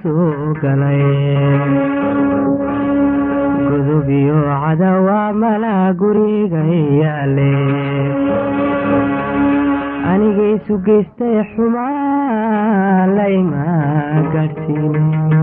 soo galay gudubiyo cadawa malaa guriga yaale anigaisu geystay xumaa layma gaadhsiine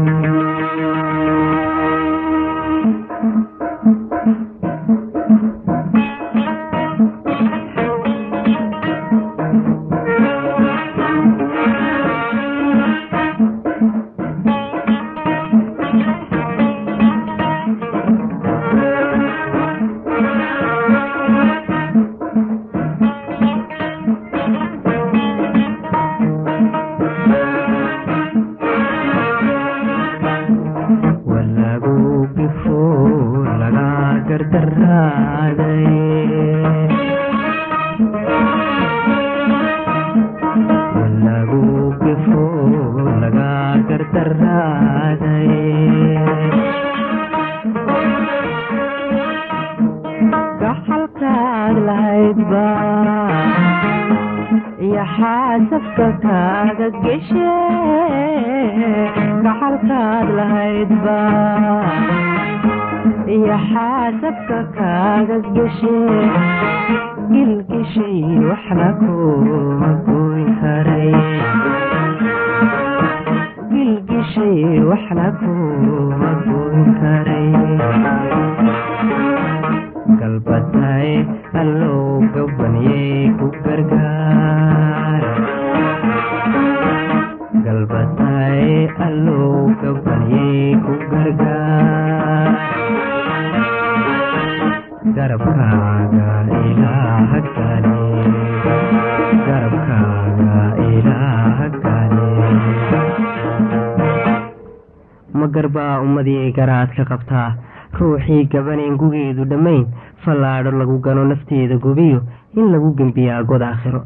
walagu gifo laga gardaraaday walagu gifo laga gardaraaday gaxalkaad lahaydba iyo xaasabka kaaga geshe gaxalkaad lahaydba iyo xaasabka kaaga geshe gilgishay waxna kuma goyn karay gilgishay waxna kuma goyn karay galbatay allow gabaniyey ku gargaar galbatay allow gabaniyey ku gargaar garabkaaga ilaaha gale garabkaaga ilaaha gale ma garbaa ummadii garaad ka qabtaa ruuxii gabaneen gugeedu dhammayn fallaadho lagu gano nafteeda gubiyo in lagu gembiyaa god aakhiro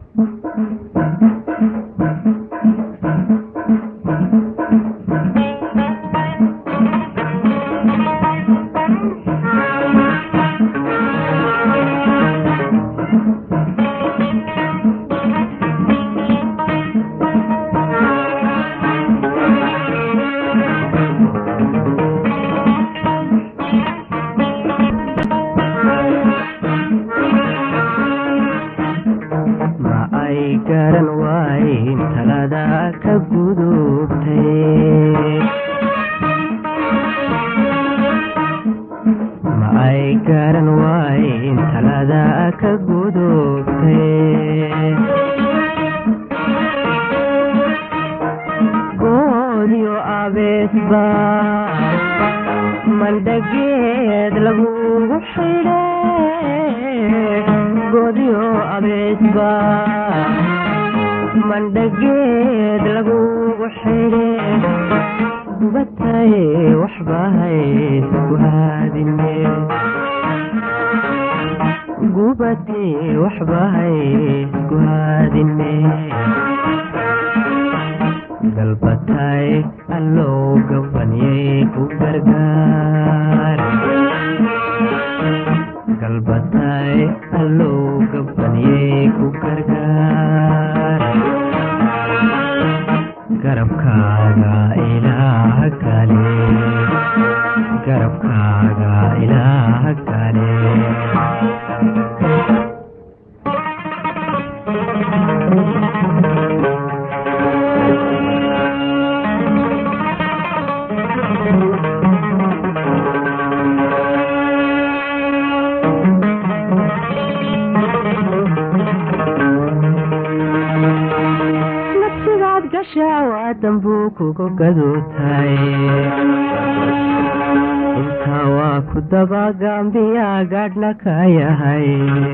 ma ay garan waayn talada ka gudubtay ma ay garan waayn talada ka gudubtay goodiyo abeesba mandhageed lagugu xidhe goodiyo abeesba mandhageed lagugu xidhe gubatay waxbahaysku haadine gubatay waxbahaysku haadine galbatay allow gabaniyey ku gargaar galbatay allow gabaniyey ku gargaar garabkaaga ilaaha gale garabkaaga ilaaha gale nafsigaad gashaa waa dambuu kugu gaduutay intaa waa ku dabagambiya gaadhna ka yahay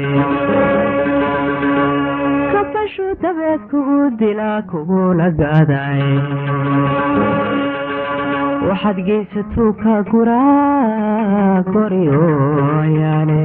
kabashu dabeed kugu dilaa kuguna gaaday waxaad geysatuu ka guraa koriyooyaane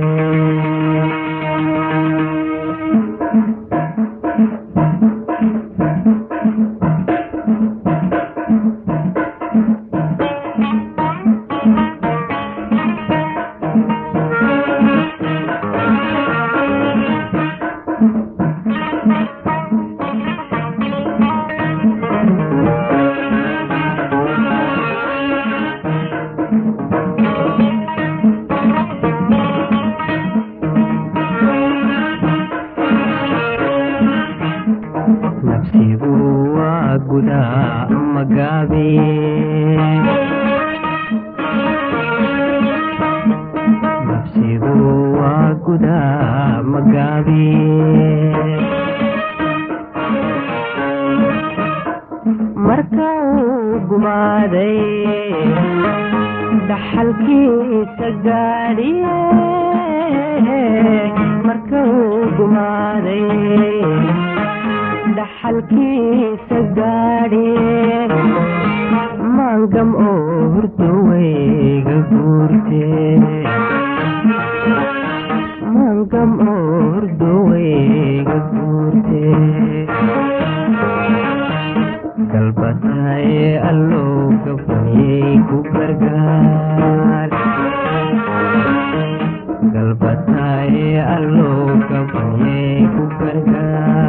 nafsidu waa gudaa magaabi marka uu gumaaday dhaxalkiisa gaadhiye marka uu gumaaday dhaxalkiisa gaadhiye maangam oo hurdoweyga guurte maangam oo hurdoweyga guurte galbataye allow gabayey ku gargaar galbataye allow gabayey ku gargaar